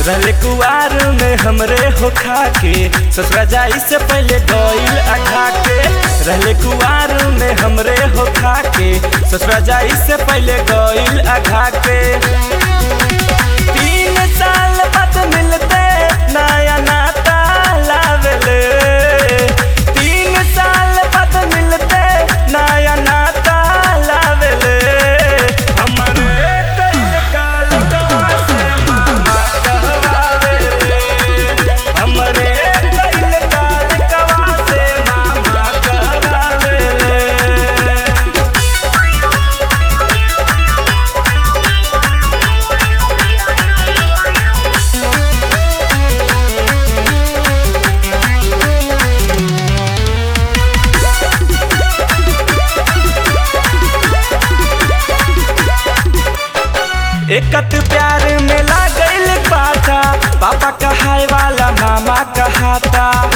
रहले कुआर में हमरे हो खाके ससुरा जाई से पहले गईल अघा के रहले कुआर में हमरे हो खाके ससुरा जाई से पहले गईल अघा के तीन साल बाद मिलते नया नाता लावेले तीन साल बाद मिलते नया नाता लावेले हमरे कइल काल कवा से मामा कहवावेले हमरे कइल काल कवा से मामा कहवावेले एकत प्यार में लागल पाता पापा कहाय वाला मामा कहाता